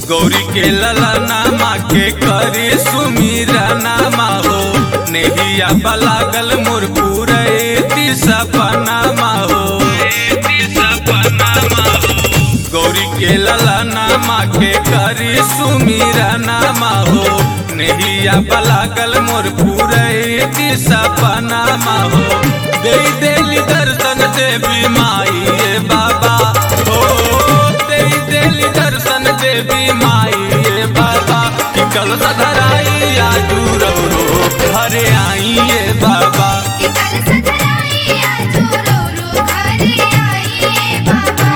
गौरी के लला नामा के करे सुमीरा नामा हो नेहिया बलागल मोर पूरे सपनामा हो गौरी के लला नामा के करे सुमीरा नामा हो नेहिया बलागल मोर पूरे सपनामा हो दे देली दर्शन देवी माई ए बाबा हो दे देली दर्शन देवी माई ए बाबा कि कल सधराई आजू रो घरे आई ए बाबा कि कल सधराई आजू रो रो घरे आई बाबा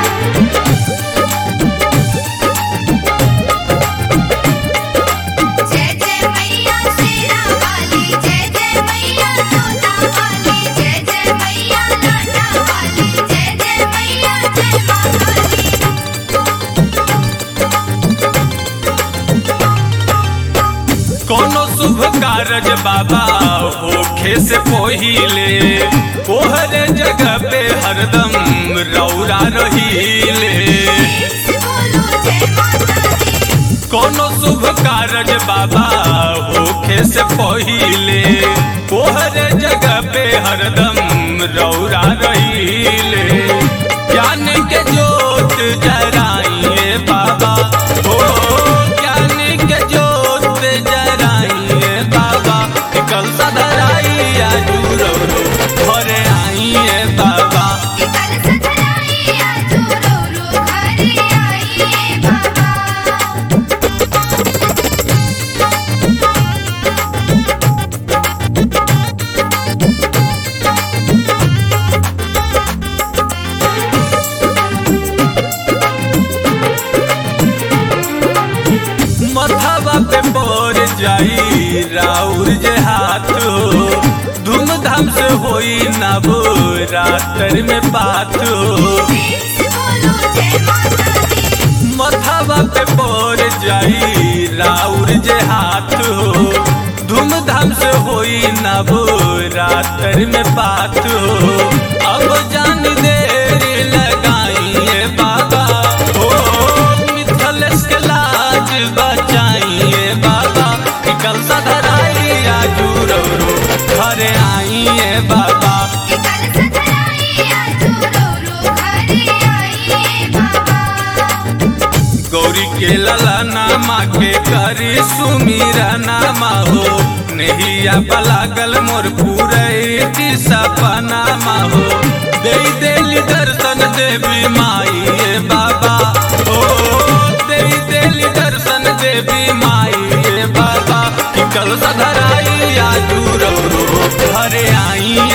जय जय मैया शेरा वाली जय जय मैया जोता वाली जय जय मैया लाटा वाली जय जय मैया जय मां काली कोनो शुभ कारज बाबा होखे से पहिले कोहरे जगह पे हरदम रौरा रहीले से बोलो जय माता दी कोनो शुभ कारज बाबा होखे से पहिले कोहरे जगह पे हरदम रौरा रहीले ज्ञान के जोत जराइए बाबा हो ज्ञान के जोत जराइए बाबा कल सदराई आजू रो घरे आइए बाबा कि कल सधराई आजू रो रो घरे आई बाबा मथावा पे बोर जाई राउर जे हाथ हो धूमधाम से होई नबो रातर में बात हो से बोलो जय माता दी मथावा पे बोर जाई राउर जे हाथ हो धूमधाम से होई नबो रातर में बात हो अब जान देर लगाइए बाबा हो मिथलेश के लाज बचाइए बाबा कि कल सधराई आजू रो रो घरे आइए बाबा कि कल सधराई आजू रो रो घरे आई बाबा गौरी के लला नामा के करी सुमीरा नामा हो नहिया बलागल मोर पूरे सपनामा हो दे देली दर्शन देवी माई ए बाबा हो दे देली दर्शन देवी माई ए बाबा कि कल सधराई आजू रो रो घरे आई